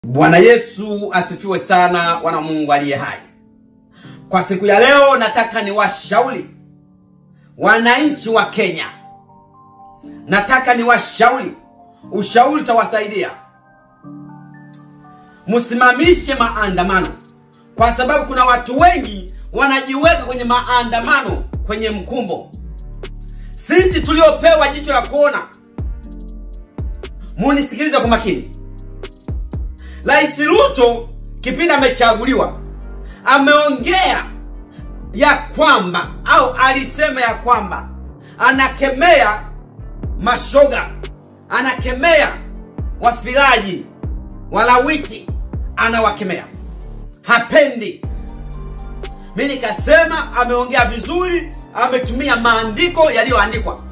Bwana Yesu asifiwe sana, wana Mungu aliye hai. Kwa siku ya leo nataka niwashauri wananchi wa Kenya, nataka niwashauri, ushauri utawasaidia. Msimamishe maandamano, kwa sababu kuna watu wengi wanajiweka kwenye maandamano kwenye mkumbo. Sisi tuliopewa jicho la kuona, munisikilize kwa makini. Rais Ruto kipindi amechaguliwa ameongea ya kwamba au alisema ya kwamba anakemea mashoga, anakemea wafiraji, walawiti, anawakemea, hapendi. Mi nikasema ameongea vizuri, ametumia maandiko yaliyoandikwa,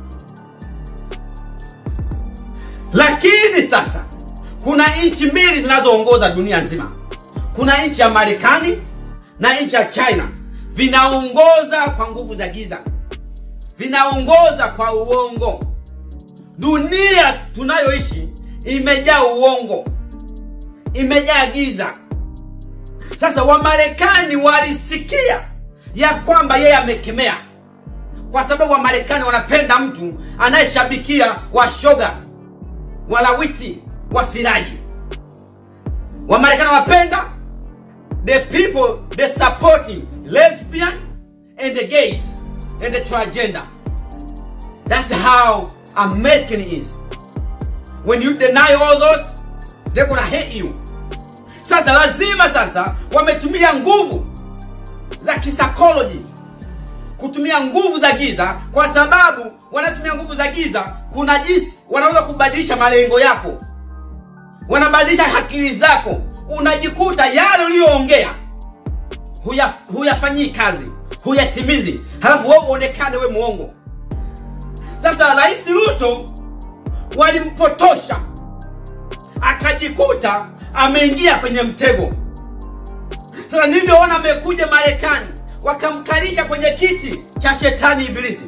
lakini sasa kuna nchi mbili zinazoongoza dunia nzima. Kuna nchi ya Marekani na nchi ya China, vinaongoza kwa nguvu za giza, vinaongoza kwa uongo. Dunia tunayoishi imejaa uongo, imejaa giza. Sasa Wamarekani walisikia ya kwamba yeye amekemea, kwa sababu Wamarekani wanapenda mtu anayeshabikia washoga, walawiti wafiraji. Wamarekani wapenda the people they supporting lesbian and the gays and the transgender. That's how American is. When you deny all those, they're gonna hate you. Sasa lazima sasa wametumia nguvu za kisaikolojia kutumia nguvu za giza, kwa sababu wanatumia nguvu za giza, kuna jinsi wanaweza kubadilisha malengo yako wanabadilisha akili zako, unajikuta yale uliyoongea huya huyafanyii kazi, huyatimizi, halafu wewe uonekane we muongo. Sasa Rais Ruto walimpotosha, akajikuta ameingia kwenye mtego. Sasa nilivyoona amekuja Marekani, wakamkalisha kwenye kiti cha shetani Ibilisi,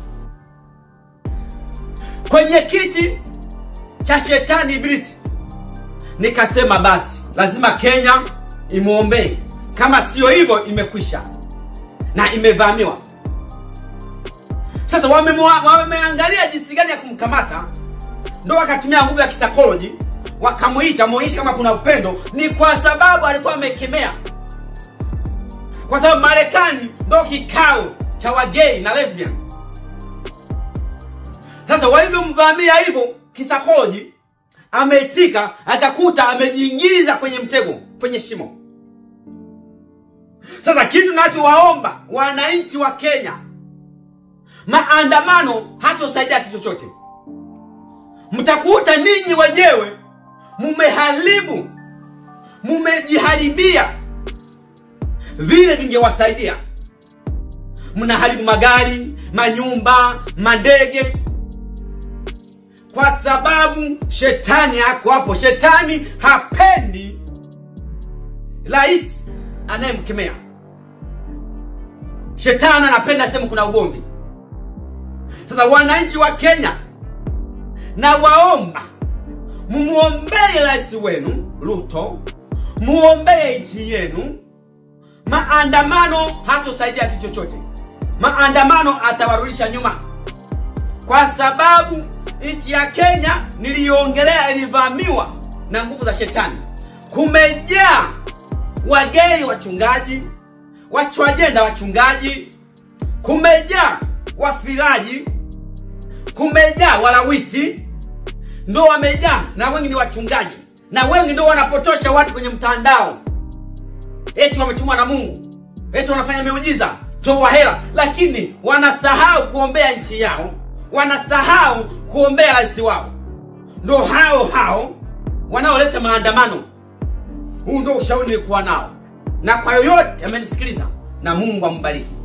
kwenye kiti cha shetani Ibilisi nikasema basi lazima Kenya imwombee, kama sio hivyo imekwisha na imevamiwa. Sasa wameangalia jinsi gani ya kumkamata, ndo wakatumia nguvu ya kisaikolojia, wakamuita muonyeshe kama kuna upendo. Ni kwa sababu alikuwa amekemea, kwa sababu Marekani ndo kikao cha wagei na lesbian. Sasa walivyomvamia hivyo kisaikolojia ameitika akakuta amejiingiza kwenye mtego, kwenye shimo. Sasa kitu nachowaomba wananchi wa Kenya, maandamano hatosaidia kitu chochote. Mtakuta ninyi wenyewe mumeharibu, mumejiharibia vile vingewasaidia. Mnaharibu magari, manyumba, mandege kwa sababu shetani ako hapo. Shetani hapendi rais anayemkemea. Shetani anapenda sehemu kuna ugomvi. Sasa wananchi wa Kenya, na waomba mumuombee rais wenu Ruto, muombee nchi yenu. Maandamano hatosaidia kitu chochote. Maandamano atawarudisha nyuma, kwa sababu nchi ya Kenya niliyoongelea ilivamiwa na nguvu za shetani. Kumejaa wagei wachungaji, wachwajenda wachungaji, kumejaa wafiraji, kumejaa walawiti, ndo wamejaa, na wengi ni wachungaji, na wengi ndo wanapotosha watu kwenye mtandao, eti wametumwa na Mungu, eti wanafanya miujiza, toa hela, lakini wanasahau kuombea nchi yao wanasahau kuombea rais wao. Ndo hao hao wanaoleta maandamano. Huu ndo ushauri nilikuwa nao, na kwa yoyote amenisikiliza, na Mungu ambariki.